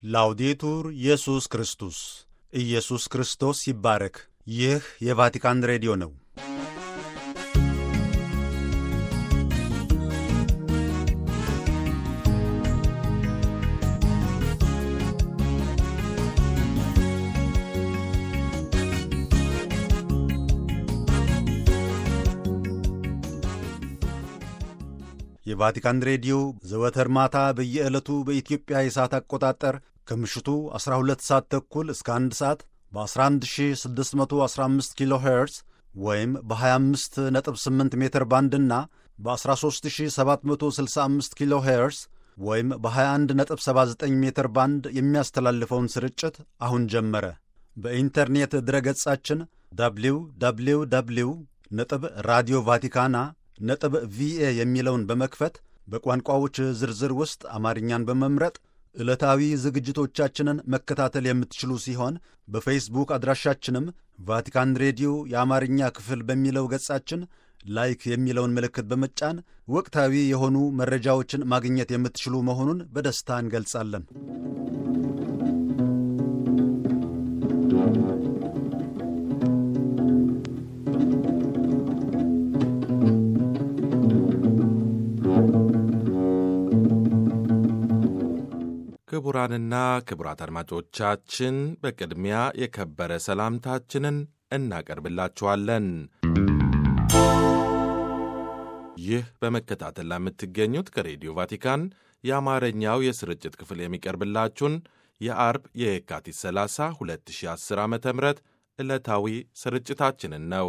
ላውዴቱር ኢየሱስ ክርስቶስ ኢየሱስ ክርስቶስ ይባረክ። ይህ የቫቲካን ሬዲዮ ነው። የቫቲካን ሬዲዮ ዘወትር ማታ በየዕለቱ በኢትዮጵያ የሰዓት አቆጣጠር ከምሽቱ 12 ሰዓት ተኩል እስከ 1 ሰዓት በ11615 ኪሎ ሄርዝ ወይም በ258 ሜትር ባንድና በ13765 ኪሎ ሄርዝ ወይም በ2179 ሜትር ባንድ የሚያስተላልፈውን ስርጭት አሁን ጀመረ። በኢንተርኔት ድረገጻችን ደብሊው ደብሊው ደብሊው ነጥብ ራዲዮ ቫቲካና ነጥብ ቪኤ የሚለውን በመክፈት በቋንቋዎች ዝርዝር ውስጥ አማርኛን በመምረጥ ዕለታዊ ዝግጅቶቻችንን መከታተል የምትችሉ ሲሆን በፌስቡክ አድራሻችንም ቫቲካን ሬዲዮ የአማርኛ ክፍል በሚለው ገጻችን ላይክ የሚለውን ምልክት በመጫን ወቅታዊ የሆኑ መረጃዎችን ማግኘት የምትችሉ መሆኑን በደስታ እንገልጻለን። ክቡራንና ክቡራት አድማጮቻችን በቅድሚያ የከበረ ሰላምታችንን እናቀርብላችኋለን። ይህ በመከታተል ለምትገኙት ከሬዲዮ ቫቲካን የአማርኛው የስርጭት ክፍል የሚቀርብላችሁን የአርብ የካቲት 30 2010 ዓ ም ዕለታዊ ስርጭታችንን ነው።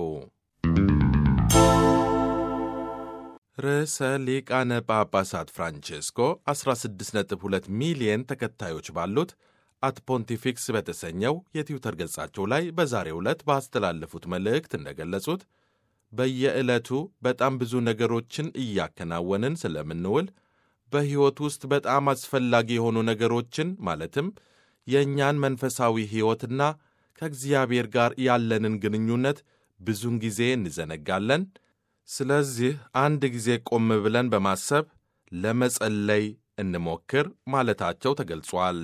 ርዕሰ ሊቃነ ጳጳሳት ፍራንቼስኮ 16.2 ሚሊየን ተከታዮች ባሉት አት ፖንቲፊክስ በተሰኘው የትዊተር ገጻቸው ላይ በዛሬው ዕለት ባስተላለፉት መልእክት እንደገለጹት በየዕለቱ በጣም ብዙ ነገሮችን እያከናወንን ስለምንውል በሕይወት ውስጥ በጣም አስፈላጊ የሆኑ ነገሮችን ማለትም የእኛን መንፈሳዊ ሕይወትና ከእግዚአብሔር ጋር ያለንን ግንኙነት ብዙውን ጊዜ እንዘነጋለን። ስለዚህ አንድ ጊዜ ቆም ብለን በማሰብ ለመጸለይ እንሞክር ማለታቸው ተገልጿል።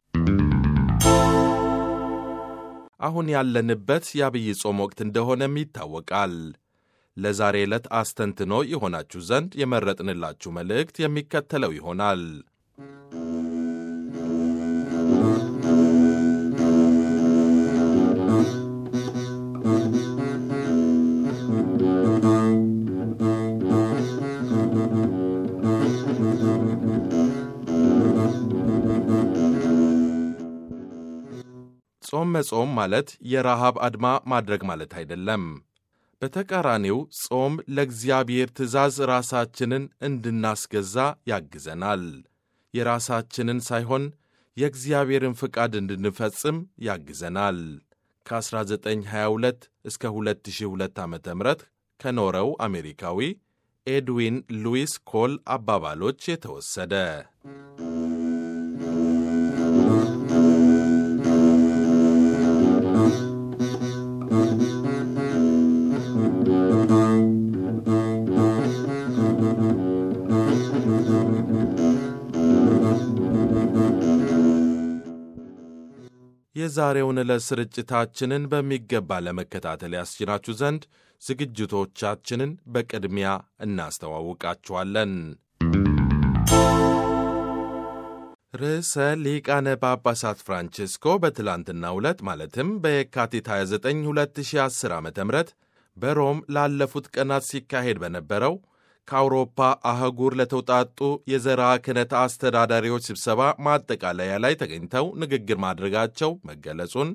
አሁን ያለንበት የአብይ ጾም ወቅት እንደሆነም ይታወቃል። ለዛሬ ዕለት አስተንትኖ የሆናችሁ ዘንድ የመረጥንላችሁ መልእክት የሚከተለው ይሆናል። ጾም መጾም ማለት የረሃብ አድማ ማድረግ ማለት አይደለም። በተቃራኒው ጾም ለእግዚአብሔር ትእዛዝ ራሳችንን እንድናስገዛ ያግዘናል። የራሳችንን ሳይሆን የእግዚአብሔርን ፍቃድ እንድንፈጽም ያግዘናል። ከ1922 እስከ 2002 ዓ ም ከኖረው አሜሪካዊ ኤድዊን ሉዊስ ኮል አባባሎች የተወሰደ የዛሬውን ዕለት ስርጭታችንን በሚገባ ለመከታተል ያስችላችሁ ዘንድ ዝግጅቶቻችንን በቅድሚያ እናስተዋውቃችኋለን። ርዕሰ ሊቃነ ጳጳሳት ፍራንቼስኮ በትላንትናው ዕለት ማለትም በየካቲት 29 2010 ዓ ም በሮም ላለፉት ቀናት ሲካሄድ በነበረው ከአውሮፓ አህጉር ለተውጣጡ የዘራ ክህነት አስተዳዳሪዎች ስብሰባ ማጠቃለያ ላይ ተገኝተው ንግግር ማድረጋቸው መገለጹን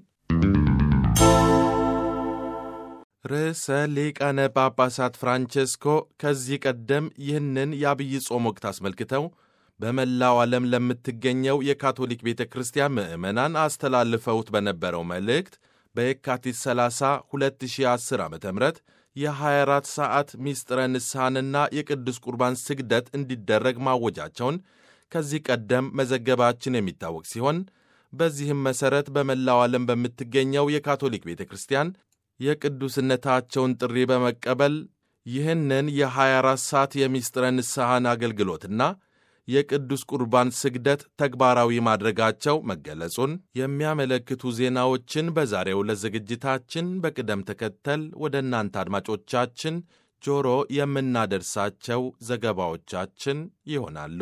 ርዕሰ ሊቃነ ጳጳሳት ፍራንቼስኮ ከዚህ ቀደም ይህንን የአብይ ጾም ወቅት አስመልክተው በመላው ዓለም ለምትገኘው የካቶሊክ ቤተ ክርስቲያን ምዕመናን አስተላልፈውት በነበረው መልእክት በየካቲት 30 2010 ዓ ም የ24 ሰዓት ሚስጥረ ንስሐንና የቅዱስ ቁርባን ስግደት እንዲደረግ ማወጃቸውን ከዚህ ቀደም መዘገባችን የሚታወቅ ሲሆን በዚህም መሠረት በመላው ዓለም በምትገኘው የካቶሊክ ቤተ ክርስቲያን የቅዱስነታቸውን ጥሪ በመቀበል ይህንን የ24 ሰዓት የሚስጥረ ንስሐን አገልግሎትና የቅዱስ ቁርባን ስግደት ተግባራዊ ማድረጋቸው መገለጹን የሚያመለክቱ ዜናዎችን በዛሬው ዕለት ዝግጅታችን በቅደም ተከተል ወደ እናንተ አድማጮቻችን ጆሮ የምናደርሳቸው ዘገባዎቻችን ይሆናሉ።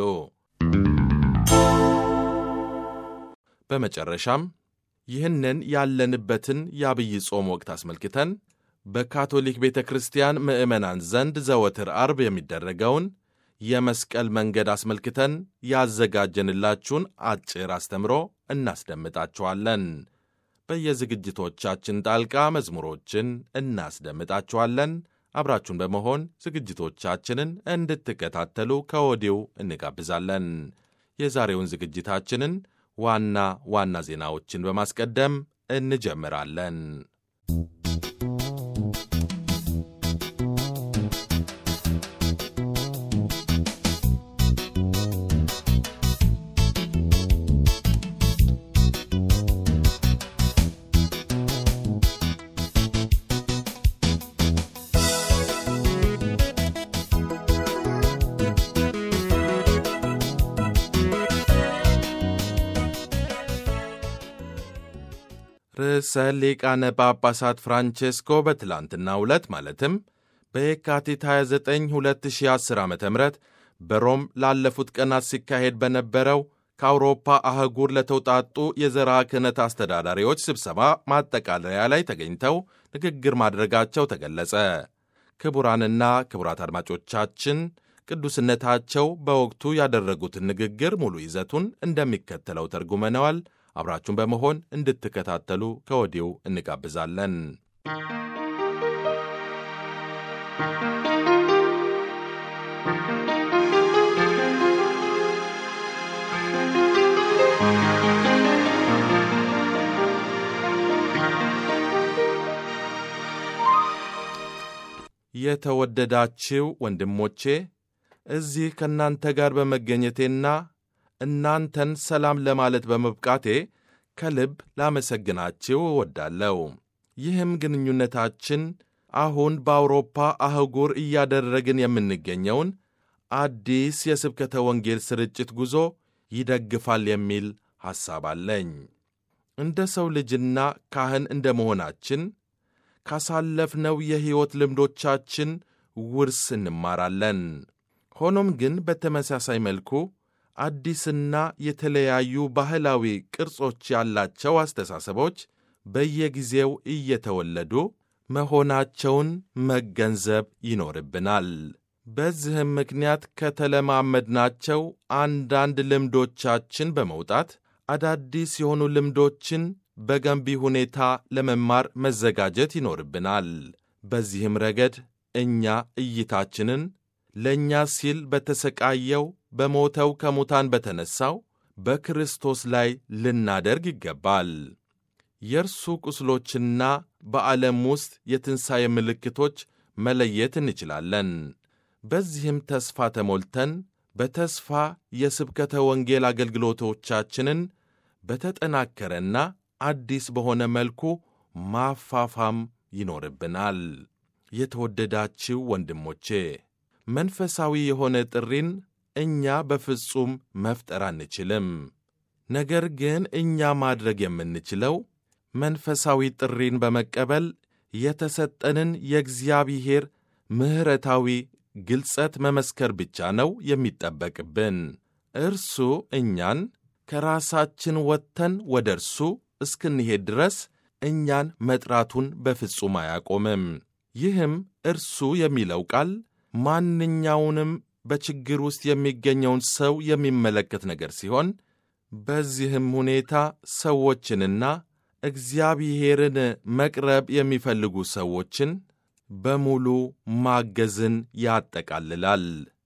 በመጨረሻም ይህንን ያለንበትን የአብይ ጾም ወቅት አስመልክተን በካቶሊክ ቤተ ክርስቲያን ምዕመናን ዘንድ ዘወትር አርብ የሚደረገውን የመስቀል መንገድ አስመልክተን ያዘጋጀንላችሁን አጭር አስተምሮ እናስደምጣችኋለን። በየዝግጅቶቻችን ጣልቃ መዝሙሮችን እናስደምጣችኋለን። አብራችሁን በመሆን ዝግጅቶቻችንን እንድትከታተሉ ከወዲሁ እንጋብዛለን። የዛሬውን ዝግጅታችንን ዋና ዋና ዜናዎችን በማስቀደም እንጀምራለን። ርዕሰ ሊቃነ ጳጳሳት ፍራንቼስኮ በትላንትናው ዕለት ማለትም በየካቲት 29 2010 ዓ ም በሮም ላለፉት ቀናት ሲካሄድ በነበረው ከአውሮፓ አህጉር ለተውጣጡ የዘርዓ ክህነት አስተዳዳሪዎች ስብሰባ ማጠቃለያ ላይ ተገኝተው ንግግር ማድረጋቸው ተገለጸ። ክቡራንና ክቡራት አድማጮቻችን ቅዱስነታቸው በወቅቱ ያደረጉትን ንግግር ሙሉ ይዘቱን እንደሚከተለው ተርጉመነዋል። አብራችሁን በመሆን እንድትከታተሉ ከወዲሁ እንጋብዛለን። የተወደዳችው ወንድሞቼ እዚህ ከእናንተ ጋር በመገኘቴና እናንተን ሰላም ለማለት በመብቃቴ ከልብ ላመሰግናችሁ እወዳለሁ። ይህም ግንኙነታችን አሁን በአውሮፓ አህጉር እያደረግን የምንገኘውን አዲስ የስብከተ ወንጌል ስርጭት ጉዞ ይደግፋል የሚል ሐሳብ አለኝ። እንደ ሰው ልጅና ካህን እንደ መሆናችን ካሳለፍነው የሕይወት ልምዶቻችን ውርስ እንማራለን። ሆኖም ግን በተመሳሳይ መልኩ አዲስና የተለያዩ ባህላዊ ቅርጾች ያላቸው አስተሳሰቦች በየጊዜው እየተወለዱ መሆናቸውን መገንዘብ ይኖርብናል። በዚህም ምክንያት ከተለማመድናቸው አንዳንድ ልምዶቻችን በመውጣት አዳዲስ የሆኑ ልምዶችን በገንቢ ሁኔታ ለመማር መዘጋጀት ይኖርብናል። በዚህም ረገድ እኛ እይታችንን ለእኛ ሲል በተሰቃየው በሞተው ከሙታን በተነሣው በክርስቶስ ላይ ልናደርግ ይገባል። የእርሱ ቁስሎችና በዓለም ውስጥ የትንሣኤ ምልክቶች መለየት እንችላለን። በዚህም ተስፋ ተሞልተን በተስፋ የስብከተ ወንጌል አገልግሎቶቻችንን በተጠናከረና አዲስ በሆነ መልኩ ማፋፋም ይኖርብናል። የተወደዳችው ወንድሞቼ መንፈሳዊ የሆነ ጥሪን እኛ በፍጹም መፍጠር አንችልም። ነገር ግን እኛ ማድረግ የምንችለው መንፈሳዊ ጥሪን በመቀበል የተሰጠንን የእግዚአብሔር ምሕረታዊ ግልጸት መመስከር ብቻ ነው የሚጠበቅብን። እርሱ እኛን ከራሳችን ወጥተን ወደ እርሱ እስክንሄድ ድረስ እኛን መጥራቱን በፍጹም አያቆምም። ይህም እርሱ የሚለው ቃል ማንኛውንም በችግር ውስጥ የሚገኘውን ሰው የሚመለከት ነገር ሲሆን በዚህም ሁኔታ ሰዎችንና እግዚአብሔርን መቅረብ የሚፈልጉ ሰዎችን በሙሉ ማገዝን ያጠቃልላል።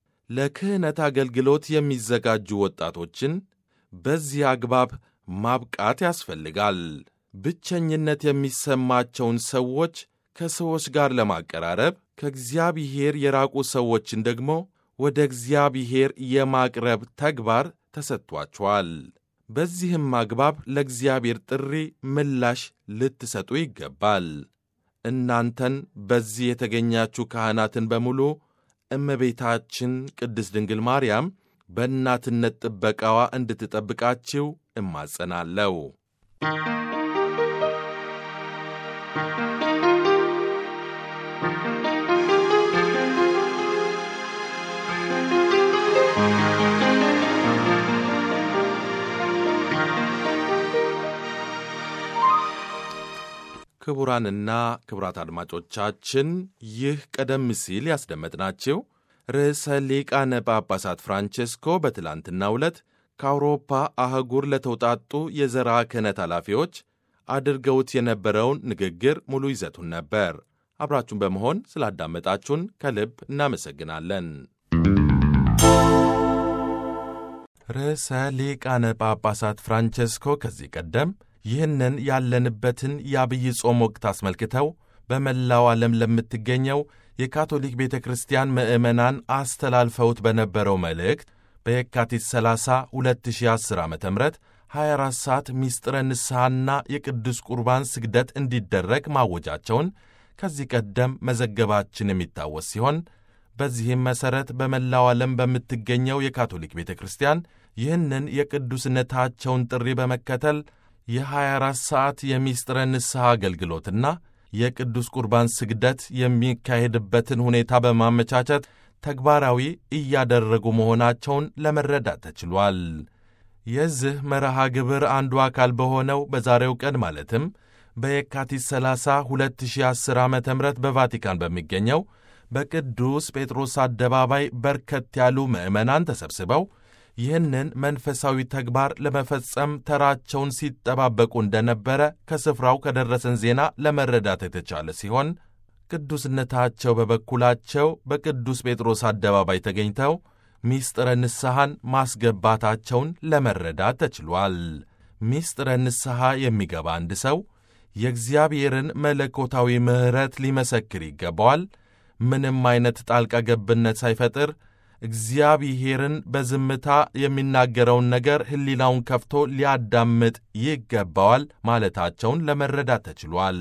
ለክህነት አገልግሎት የሚዘጋጁ ወጣቶችን በዚህ አግባብ ማብቃት ያስፈልጋል። ብቸኝነት የሚሰማቸውን ሰዎች ከሰዎች ጋር ለማቀራረብ ከእግዚአብሔር የራቁ ሰዎችን ደግሞ ወደ እግዚአብሔር የማቅረብ ተግባር ተሰጥቷቸዋል። በዚህም አግባብ ለእግዚአብሔር ጥሪ ምላሽ ልትሰጡ ይገባል። እናንተን በዚህ የተገኛችሁ ካህናትን በሙሉ እመቤታችን ቅድስት ድንግል ማርያም በእናትነት ጥበቃዋ እንድትጠብቃችሁ እማጸናለሁ። ክቡራንና ክቡራት አድማጮቻችን ይህ ቀደም ሲል ያስደመጥናችሁ ርዕሰ ሊቃነ ጳጳሳት ፍራንቼስኮ በትላንትናው ዕለት ከአውሮፓ አህጉር ለተውጣጡ የዘርዓ ክህነት ኃላፊዎች አድርገውት የነበረውን ንግግር ሙሉ ይዘቱን ነበር። አብራችሁን በመሆን ስላዳመጣችሁን ከልብ እናመሰግናለን። ርዕሰ ሊቃነ ጳጳሳት ፍራንቼስኮ ከዚህ ቀደም ይህንን ያለንበትን የአብይ ጾም ወቅት አስመልክተው በመላው ዓለም ለምትገኘው የካቶሊክ ቤተ ክርስቲያን ምዕመናን አስተላልፈውት በነበረው መልእክት በየካቲት 30 2010 ዓ ም 24 ሰዓት ሚስጥረ ንስሐና የቅዱስ ቁርባን ስግደት እንዲደረግ ማወጃቸውን ከዚህ ቀደም መዘገባችን የሚታወስ ሲሆን በዚህም መሠረት በመላው ዓለም በምትገኘው የካቶሊክ ቤተ ክርስቲያን ይህንን የቅዱስነታቸውን ጥሪ በመከተል የ24 ሰዓት የሚስጥረ ንስሐ አገልግሎትና የቅዱስ ቁርባን ስግደት የሚካሄድበትን ሁኔታ በማመቻቸት ተግባራዊ እያደረጉ መሆናቸውን ለመረዳት ተችሏል። የዚህ መርሃ ግብር አንዱ አካል በሆነው በዛሬው ቀን ማለትም በየካቲት 30 2010 ዓ ም በቫቲካን በሚገኘው በቅዱስ ጴጥሮስ አደባባይ በርከት ያሉ ምዕመናን ተሰብስበው ይህንን መንፈሳዊ ተግባር ለመፈጸም ተራቸውን ሲጠባበቁ እንደነበረ ከስፍራው ከደረሰን ዜና ለመረዳት የተቻለ ሲሆን ቅዱስነታቸው በበኩላቸው በቅዱስ ጴጥሮስ አደባባይ ተገኝተው ሚስጥረ ንስሐን ማስገባታቸውን ለመረዳት ተችሏል። ሚስጥረ ንስሐ የሚገባ አንድ ሰው የእግዚአብሔርን መለኮታዊ ምሕረት ሊመሰክር ይገባዋል። ምንም አይነት ጣልቃ ገብነት ሳይፈጥር እግዚአብሔርን በዝምታ የሚናገረውን ነገር ሕሊናውን ከፍቶ ሊያዳምጥ ይገባዋል ማለታቸውን ለመረዳት ተችሏል።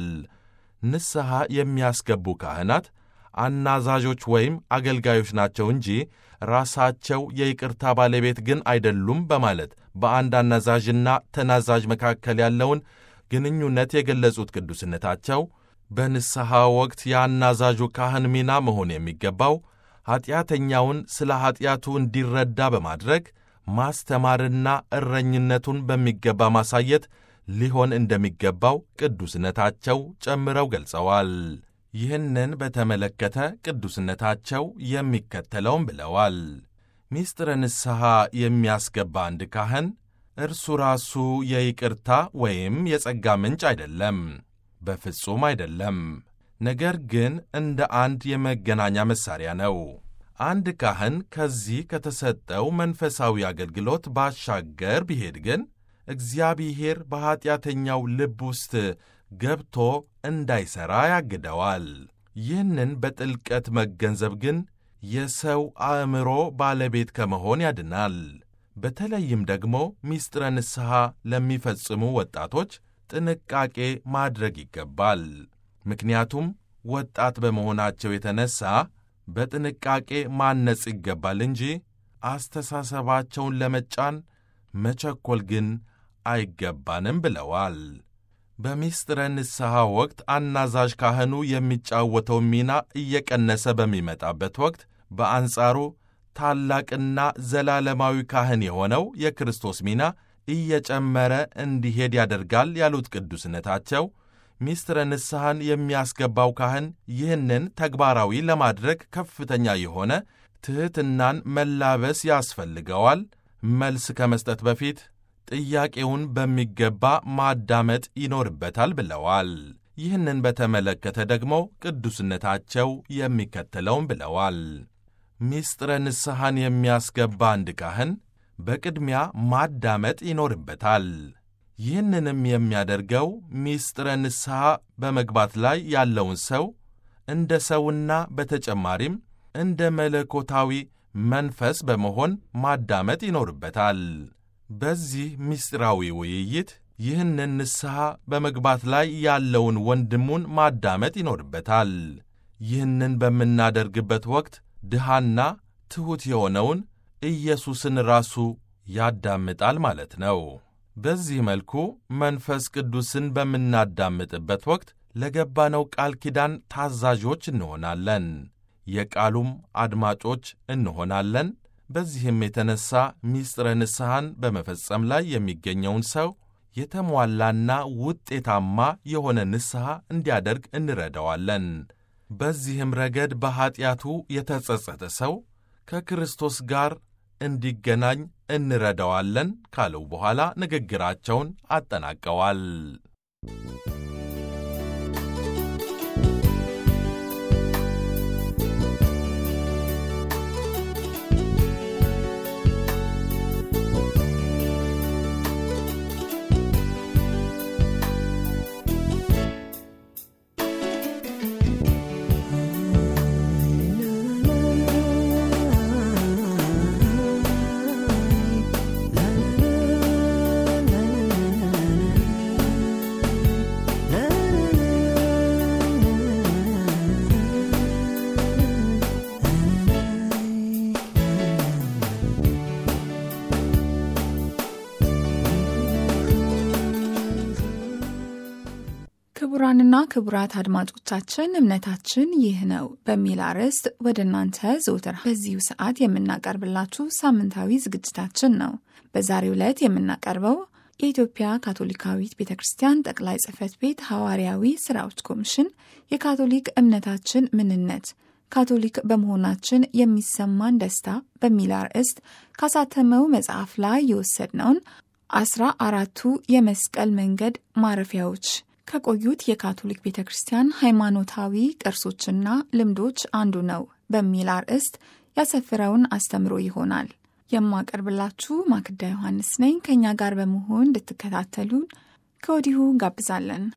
ንስሐ የሚያስገቡ ካህናት አናዛዦች ወይም አገልጋዮች ናቸው እንጂ ራሳቸው የይቅርታ ባለቤት ግን አይደሉም በማለት በአንድ አናዛዥና ተናዛዥ መካከል ያለውን ግንኙነት የገለጹት ቅዱስነታቸው በንስሐ ወቅት የአናዛዡ ካህን ሚና መሆን የሚገባው ኀጢአተኛውን ስለ ኀጢአቱ እንዲረዳ በማድረግ ማስተማርና እረኝነቱን በሚገባ ማሳየት ሊሆን እንደሚገባው ቅዱስነታቸው ጨምረው ገልጸዋል። ይህንን በተመለከተ ቅዱስነታቸው የሚከተለውም ብለዋል። ሚስጥረ ንስሐ የሚያስገባ አንድ ካህን እርሱ ራሱ የይቅርታ ወይም የጸጋ ምንጭ አይደለም፣ በፍጹም አይደለም። ነገር ግን እንደ አንድ የመገናኛ መሣሪያ ነው። አንድ ካህን ከዚህ ከተሰጠው መንፈሳዊ አገልግሎት ባሻገር ቢሄድ ግን እግዚአብሔር በኀጢአተኛው ልብ ውስጥ ገብቶ እንዳይሠራ ያግደዋል። ይህንን በጥልቀት መገንዘብ ግን የሰው አእምሮ ባለቤት ከመሆን ያድናል። በተለይም ደግሞ ሚስጥረ ንስሐ ለሚፈጽሙ ወጣቶች ጥንቃቄ ማድረግ ይገባል። ምክንያቱም ወጣት በመሆናቸው የተነሣ በጥንቃቄ ማነጽ ይገባል እንጂ አስተሳሰባቸውን ለመጫን መቸኮል ግን አይገባንም ብለዋል። በሚስጥረ ንስሐ ወቅት አናዛዥ ካህኑ የሚጫወተው ሚና እየቀነሰ በሚመጣበት ወቅት በአንጻሩ ታላቅና ዘላለማዊ ካህን የሆነው የክርስቶስ ሚና እየጨመረ እንዲሄድ ያደርጋል ያሉት ቅዱስነታቸው ሚስጥረ ንስሐን የሚያስገባው ካህን ይህንን ተግባራዊ ለማድረግ ከፍተኛ የሆነ ትሕትናን መላበስ ያስፈልገዋል። መልስ ከመስጠት በፊት ጥያቄውን በሚገባ ማዳመጥ ይኖርበታል ብለዋል። ይህንን በተመለከተ ደግሞ ቅዱስነታቸው የሚከተለውን ብለዋል። ሚስጥረ ንስሐን የሚያስገባ አንድ ካህን በቅድሚያ ማዳመጥ ይኖርበታል። ይህንንም የሚያደርገው ሚስጥረ ንስሐ በመግባት ላይ ያለውን ሰው እንደ ሰውና በተጨማሪም እንደ መለኮታዊ መንፈስ በመሆን ማዳመጥ ይኖርበታል። በዚህ ምስጢራዊ ውይይት ይህንን ንስሐ በመግባት ላይ ያለውን ወንድሙን ማዳመጥ ይኖርበታል። ይህንን በምናደርግበት ወቅት ድሃና ትሑት የሆነውን ኢየሱስን ራሱ ያዳምጣል ማለት ነው። በዚህ መልኩ መንፈስ ቅዱስን በምናዳምጥበት ወቅት ለገባነው ቃል ኪዳን ታዛዦች እንሆናለን፣ የቃሉም አድማጮች እንሆናለን። በዚህም የተነሣ ሚስጥረ ንስሐን በመፈጸም ላይ የሚገኘውን ሰው የተሟላና ውጤታማ የሆነ ንስሐ እንዲያደርግ እንረዳዋለን። በዚህም ረገድ በኀጢአቱ የተጸጸተ ሰው ከክርስቶስ ጋር እንዲገናኝ እንረዳዋለን ካለው በኋላ ንግግራቸውን አጠናቀዋል። ክቡራንና ክቡራት አድማጮቻችን እምነታችን ይህ ነው በሚል አርዕስት ወደ እናንተ ዘውትር በዚሁ ሰዓት የምናቀርብላችሁ ሳምንታዊ ዝግጅታችን ነው። በዛሬው ዕለት የምናቀርበው የኢትዮጵያ ካቶሊካዊት ቤተ ክርስቲያን ጠቅላይ ጽሕፈት ቤት ሐዋርያዊ ሥራዎች ኮሚሽን የካቶሊክ እምነታችን ምንነት ካቶሊክ በመሆናችን የሚሰማን ደስታ በሚል አርዕስት ካሳተመው መጽሐፍ ላይ የወሰድነውን አስራ አራቱ የመስቀል መንገድ ማረፊያዎች ከቆዩት የካቶሊክ ቤተ ክርስቲያን ሃይማኖታዊ ቅርሶችና ልምዶች አንዱ ነው በሚል አርዕስት ያሰፍረውን አስተምሮ ይሆናል። የማቀርብላችሁ ማክዳ ዮሐንስ ነኝ። ከእኛ ጋር በመሆን እንድትከታተሉን ከወዲሁ ጋብዛለን።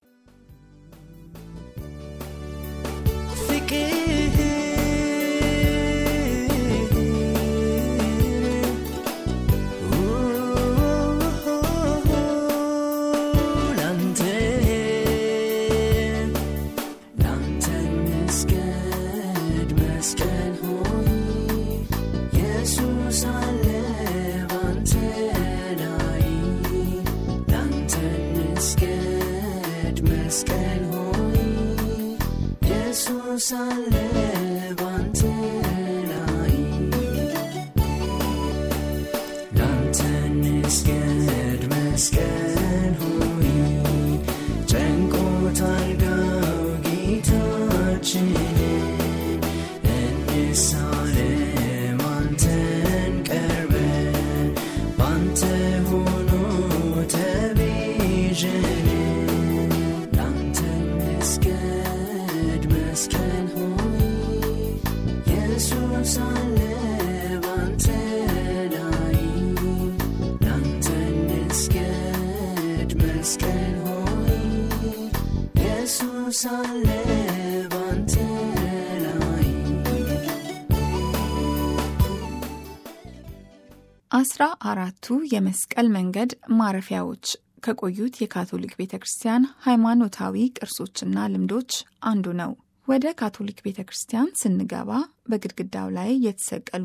አስራ አራቱ የመስቀል መንገድ ማረፊያዎች ከቆዩት የካቶሊክ ቤተ ክርስቲያን ሃይማኖታዊ ቅርሶችና ልምዶች አንዱ ነው። ወደ ካቶሊክ ቤተ ክርስቲያን ስንገባ በግድግዳው ላይ የተሰቀሉ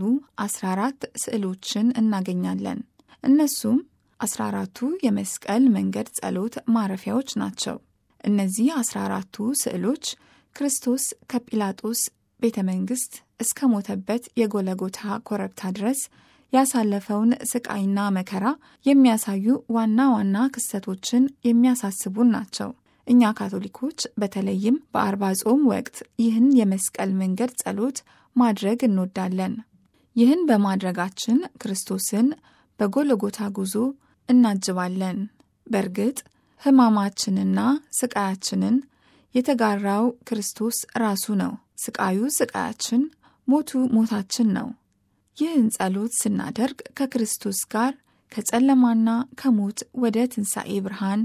14 ስዕሎችን እናገኛለን። እነሱም 14ቱ የመስቀል መንገድ ጸሎት ማረፊያዎች ናቸው። እነዚህ 14ቱ ስዕሎች ክርስቶስ ከጲላጦስ ቤተ መንግሥት እስከ ሞተበት የጎለጎታ ኮረብታ ድረስ ያሳለፈውን ስቃይና መከራ የሚያሳዩ ዋና ዋና ክስተቶችን የሚያሳስቡን ናቸው። እኛ ካቶሊኮች በተለይም በአርባ ጾም ወቅት ይህን የመስቀል መንገድ ጸሎት ማድረግ እንወዳለን። ይህን በማድረጋችን ክርስቶስን በጎልጎታ ጉዞ እናጅባለን። በእርግጥ ሕማማችንና ስቃያችንን የተጋራው ክርስቶስ ራሱ ነው። ስቃዩ ስቃያችን፣ ሞቱ ሞታችን ነው። ይህን ጸሎት ስናደርግ ከክርስቶስ ጋር ከጨለማና ከሞት ወደ ትንሣኤ ብርሃን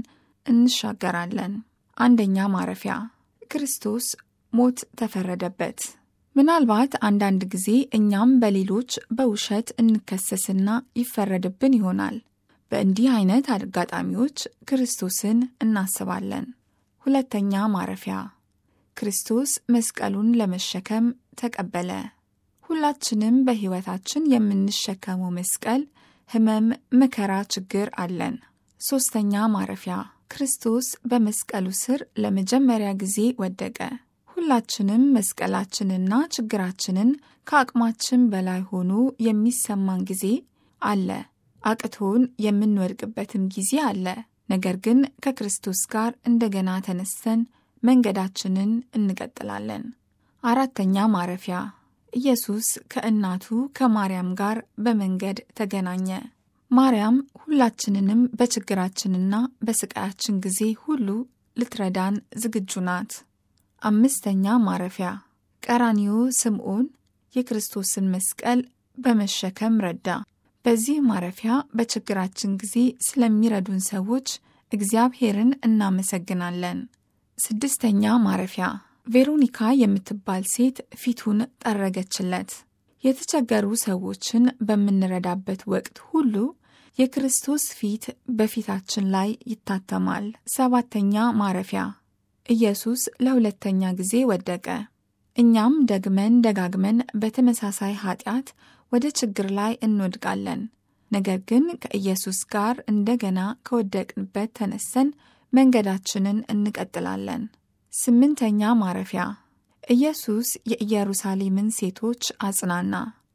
እንሻገራለን። አንደኛ ማረፊያ ክርስቶስ ሞት ተፈረደበት። ምናልባት አንዳንድ ጊዜ እኛም በሌሎች በውሸት እንከሰስና ይፈረድብን ይሆናል። በእንዲህ አይነት አጋጣሚዎች ክርስቶስን እናስባለን። ሁለተኛ ማረፊያ ክርስቶስ መስቀሉን ለመሸከም ተቀበለ። ሁላችንም በሕይወታችን የምንሸከመው መስቀል፣ ሕመም፣ መከራ፣ ችግር አለን። ሦስተኛ ማረፊያ ክርስቶስ በመስቀሉ ስር ለመጀመሪያ ጊዜ ወደቀ። ሁላችንም መስቀላችንና ችግራችንን ከአቅማችን በላይ ሆኖ የሚሰማን ጊዜ አለ። አቅቶን የምንወድቅበትም ጊዜ አለ። ነገር ግን ከክርስቶስ ጋር እንደገና ተነስተን መንገዳችንን እንቀጥላለን። አራተኛ ማረፊያ ኢየሱስ ከእናቱ ከማርያም ጋር በመንገድ ተገናኘ። ማርያም ሁላችንንም በችግራችንና በስቃያችን ጊዜ ሁሉ ልትረዳን ዝግጁ ናት። አምስተኛ ማረፊያ ቀራኒዮ ስምዖን የክርስቶስን መስቀል በመሸከም ረዳ። በዚህ ማረፊያ በችግራችን ጊዜ ስለሚረዱን ሰዎች እግዚአብሔርን እናመሰግናለን። ስድስተኛ ማረፊያ ቬሮኒካ የምትባል ሴት ፊቱን ጠረገችለት። የተቸገሩ ሰዎችን በምንረዳበት ወቅት ሁሉ የክርስቶስ ፊት በፊታችን ላይ ይታተማል። ሰባተኛ ማረፊያ ኢየሱስ ለሁለተኛ ጊዜ ወደቀ። እኛም ደግመን ደጋግመን በተመሳሳይ ኃጢአት ወደ ችግር ላይ እንወድቃለን። ነገር ግን ከኢየሱስ ጋር እንደገና ከወደቅንበት ተነሰን መንገዳችንን እንቀጥላለን። ስምንተኛ ማረፊያ ኢየሱስ የኢየሩሳሌምን ሴቶች አጽናና።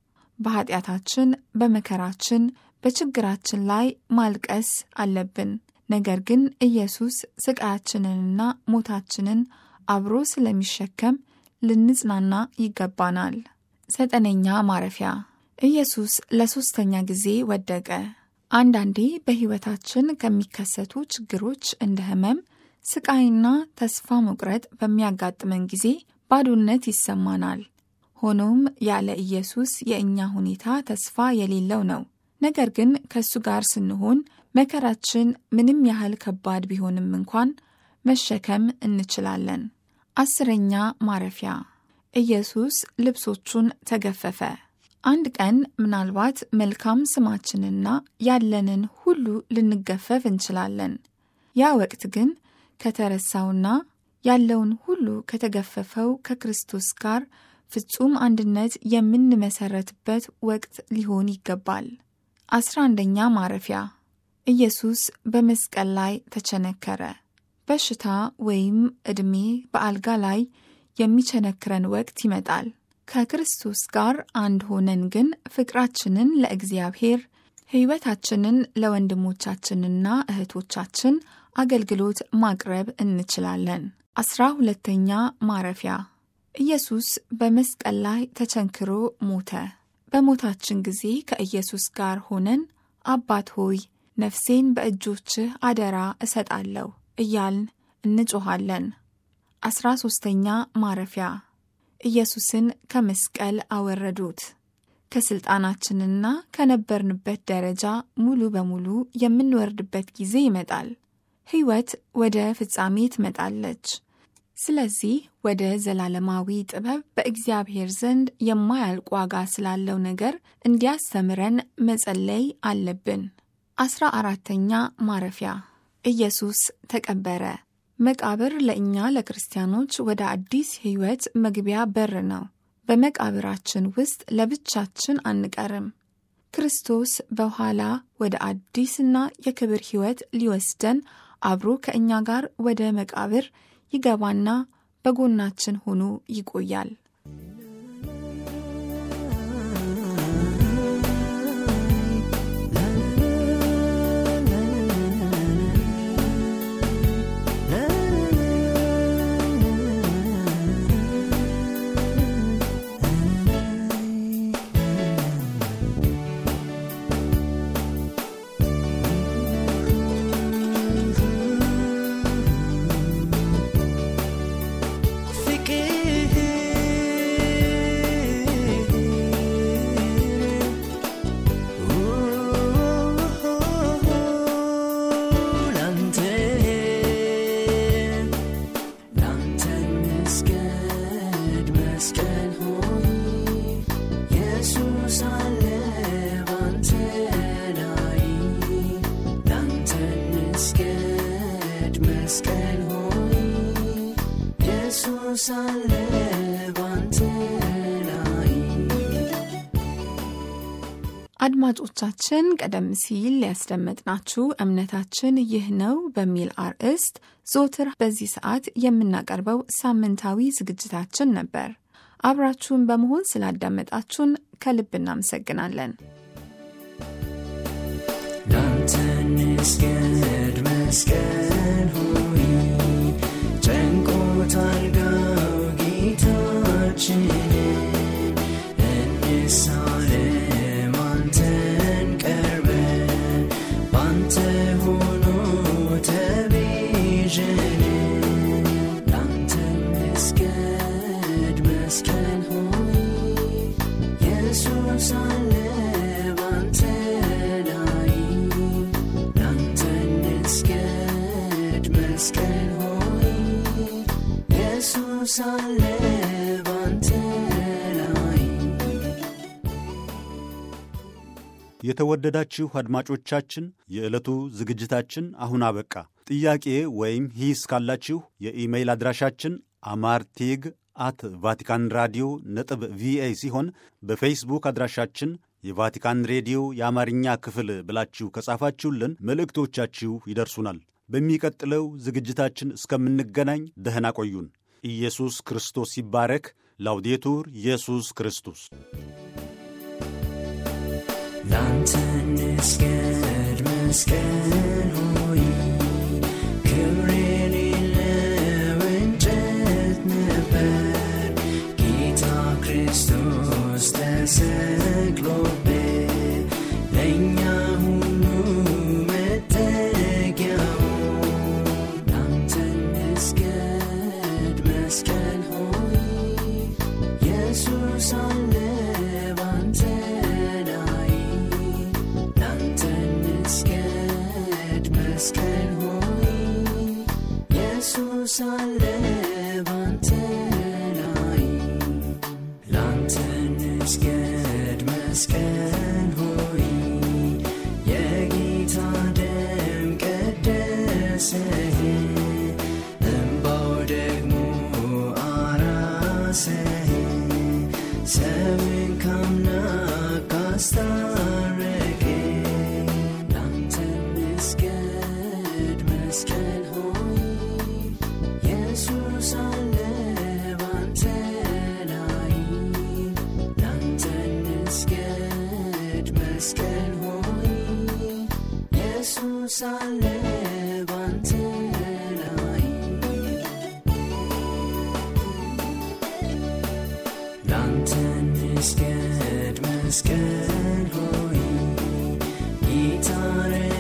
በኃጢአታችን፣ በመከራችን፣ በችግራችን ላይ ማልቀስ አለብን። ነገር ግን ኢየሱስ ስቃያችንንና ሞታችንን አብሮ ስለሚሸከም ልንጽናና ይገባናል። ዘጠነኛ ማረፊያ ኢየሱስ ለሦስተኛ ጊዜ ወደቀ። አንዳንዴ በሕይወታችን ከሚከሰቱ ችግሮች እንደ ሕመም፣ ስቃይና ተስፋ መቁረጥ በሚያጋጥመን ጊዜ ባዶነት ይሰማናል። ሆኖም ያለ ኢየሱስ የእኛ ሁኔታ ተስፋ የሌለው ነው። ነገር ግን ከእሱ ጋር ስንሆን መከራችን ምንም ያህል ከባድ ቢሆንም እንኳን መሸከም እንችላለን። አስረኛ ማረፊያ ኢየሱስ ልብሶቹን ተገፈፈ። አንድ ቀን ምናልባት መልካም ስማችንና ያለንን ሁሉ ልንገፈፍ እንችላለን። ያ ወቅት ግን ከተረሳውና ያለውን ሁሉ ከተገፈፈው ከክርስቶስ ጋር ፍጹም አንድነት የምንመሰረትበት ወቅት ሊሆን ይገባል። አስራ አንደኛ ማረፊያ ኢየሱስ በመስቀል ላይ ተቸነከረ። በሽታ ወይም ዕድሜ በአልጋ ላይ የሚቸነክረን ወቅት ይመጣል። ከክርስቶስ ጋር አንድ ሆነን ግን ፍቅራችንን ለእግዚአብሔር ሕይወታችንን ለወንድሞቻችንና እህቶቻችን አገልግሎት ማቅረብ እንችላለን። አስራ ሁለተኛ ማረፊያ ኢየሱስ በመስቀል ላይ ተቸንክሮ ሞተ። በሞታችን ጊዜ ከኢየሱስ ጋር ሆነን አባት ሆይ ነፍሴን በእጆችህ አደራ እሰጣለሁ እያልን እንጮኻለን። አስራ ሦስተኛ ማረፊያ ኢየሱስን ከመስቀል አወረዱት። ከሥልጣናችንና ከነበርንበት ደረጃ ሙሉ በሙሉ የምንወርድበት ጊዜ ይመጣል። ሕይወት ወደ ፍጻሜ ትመጣለች። ስለዚህ ወደ ዘላለማዊ ጥበብ በእግዚአብሔር ዘንድ የማያልቅ ዋጋ ስላለው ነገር እንዲያስተምረን መጸለይ አለብን። አስራ አራተኛ ማረፊያ ኢየሱስ ተቀበረ። መቃብር ለእኛ ለክርስቲያኖች ወደ አዲስ ሕይወት መግቢያ በር ነው። በመቃብራችን ውስጥ ለብቻችን አንቀርም። ክርስቶስ በኋላ ወደ አዲስና የክብር ሕይወት ሊወስደን አብሮ ከእኛ ጋር ወደ መቃብር ይገባና በጎናችን ሆኖ ይቆያል። አድማጮቻችን ቀደም ሲል ያስደመጥናችሁ እምነታችን ይህ ነው በሚል አርዕስት ዞትር በዚህ ሰዓት የምናቀርበው ሳምንታዊ ዝግጅታችን ነበር። አብራችሁን በመሆን ስላዳመጣችሁን ከልብ እናመሰግናለን። ላንተ እንስገድ መስቀል ሆይ ጨንቆታል ጋው ጌታችንን እንሳለም አንተን ቀርበን ባንተ ሆኖ ተቤዠን ላንተ እንስገድ መስቀል ሆይ ኢየሱስ አለ ባንተ ላይ ላንተ እንስገድ መስቀል ሆይ ኢየሱስ አለ ባንተ ላይ የተወደዳችሁ አድማጮቻችን የዕለቱ ዝግጅታችን አሁን አበቃ። ጥያቄ ወይም ሂስ ካላችሁ የኢሜይል አድራሻችን አማርቴግ አት ቫቲካን ራዲዮ ነጥብ ቪኦኤ ሲሆን በፌስቡክ አድራሻችን የቫቲካን ሬዲዮ የአማርኛ ክፍል ብላችሁ ከጻፋችሁልን መልእክቶቻችሁ ይደርሱናል። በሚቀጥለው ዝግጅታችን እስከምንገናኝ ደህና ቆዩን። ኢየሱስ ክርስቶስ ይባረክ። ላውዴቱር ኢየሱስ ክርስቶስ ላንተ እንስገድ መስቀል ሆይ ክብር የሌለው እንጨት ነበር ጌታ ክርስቶስ ተሰቅሎበት ለእኛ ሁሉ መጠጊያው ላንተ እንስገድ መስቀል ሆይ ኢየሱስ አለ ባንተ ላይ ላንተ እንስገድ መስቀል ሆይ ኢየሱስ አለ ባንተ ላይ ላንተ እንስገድ መስቀል ሆይ የጌታ ደም ቀደሰህ እምባው ደግሞ አራሰህ ሰውን ከአምላክ አስታረቀ ላንተ እንስገድ መስቀል ሆይ ኢየሱስ አለ ባንተ ላይ ላንተ እንስገድ መስቀል ሆይ ኢየሱስ አለ ባንተ ላይ ላንተ እንስገድ መስቀል ሆይ ጌታ